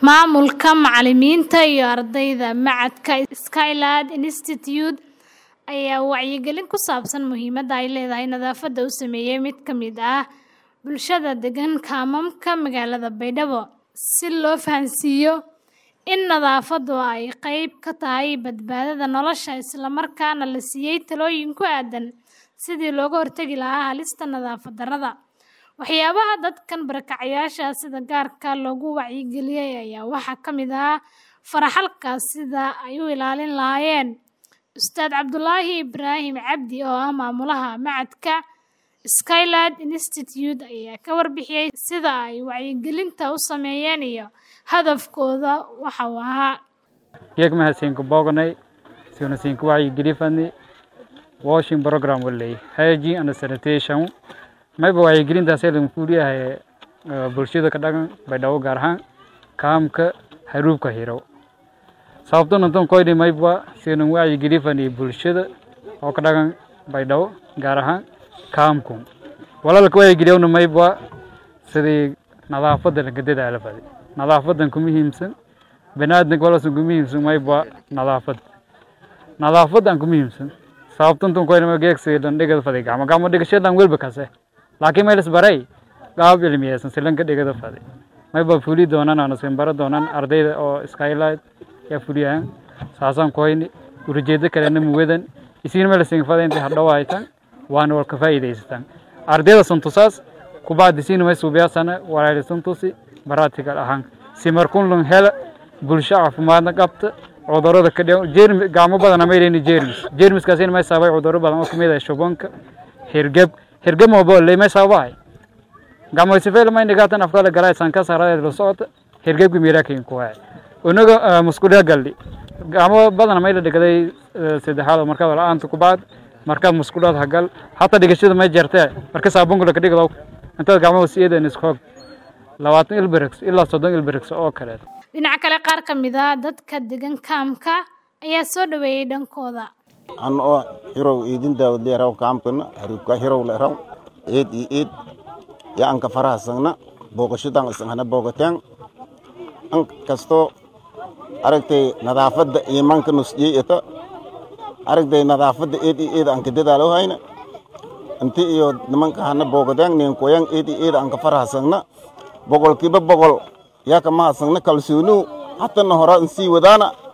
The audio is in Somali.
Maamulka, macallimiinta iyo ardayda macadka Skyland Institute ayaa wacyigelin ku saabsan muhiimadda ay leedahay nadaafadda u sameeyay mid ka mid ah bulshada degan kaamamka magaalada Baydhabo, si loo fahansiiyo in nadaafaddu ay qayb ka tahay badbaadada nolosha isla markaana la siiyay talooyin ku aaddan sidii looga hortagi lahaa halista nadaafad darrada. Waxyaabaha dadkan barakacayaasha ah sida gaarka ah loogu wacyigeliyay ayaa waxaa ka mid ah faraxalka sida ay u ilaalin lahaayeen. Ustaad Cabdulaahi Ibraahim Cabdi oo ah maamulaha macadka Skyland Institute ayaa ka warbixiyay sida ay wacyigelinta u sameeyeen iyo hadafkooda waxa uu ahaa. geek mahadsanku booganay sina sinku wacyigelifani washing program walay hygiene and sanitation mayba wacyigelintaas lagu fuliyahay bulshada ka dhagan baydhabo gaar ahaan kaamka haruubka hiro sababtoo nantan koydhi mayba sina wacyigelifani bulshada oo ka dhagan baydhabo gaar ahaan kaamku walaalka wacyigeliyauna mayba sidii nadaafadda laga dadaala fadi nadaafadan ku muhiimsan baniaadanka walasan ku muhiimsan mayba nadaafad nadaafadan ku muhiimsan sababtantan koydhi geegsi dhan dhigada fadi gacmo gacmo dhigashadan welba kase laakiin maylas baray qaab cilmiyeysan silanka dhigada fadi mayba fuli doonaan ana sin bara doonaan ardayda oo skylight yaa fuliyahan saasaan koyni ulajeedo kalena muwadan isiin melasin fada intay hadhow haytan waana wal ka faa'iidaysataan ardayda santusaas kubacdi siin may suubiyaasana walaali santusi baratical ahaan si markun lun hela bulsho caafimaadna qabta cudurrada ka dhigo jeermi gacmo badan ama ilayni jeermis jeermiskaasina may sababay cudurro badan oo kamid ah shubanka hirgab hirgab moobo lay may sababahay gacmo sifeel may nigatan afkala galay sanka saradeed la socota hirgabki miiraakin ku hay unaga muskuliya galdi gacmo badan may la dhigaday saddexaad markaad la-aanta ku bacd markaad muskuliyaad hagal hataa dhigashada may jeertee marka saabunkula ka dhigdo intaad gacmaha siyeedeen ishoog labaatan ilbirix ilaa soddon ilbirix oo kaleet Dhinaca kale qaar ka mid ah dadka degan kaamka ayaa soo dhaweeyay dhankooda. an oo hirow idin daawad leeraw kaamkana haribka hirow leeraw eed iyo eed ya anka farahasagna booqashadan isahana boogateen an kastoo aragtay nadaafadda iimanka nusjiyey ita aragtay nadaafadda eed iyo eed anka dadaalo hayna inti iyo nimanka hana boogadeen ninkoyan eed iyo eed anka farahasagna boqolkiiba boqol yaa kama hasagna kalsooniw hatana hora insii wadaana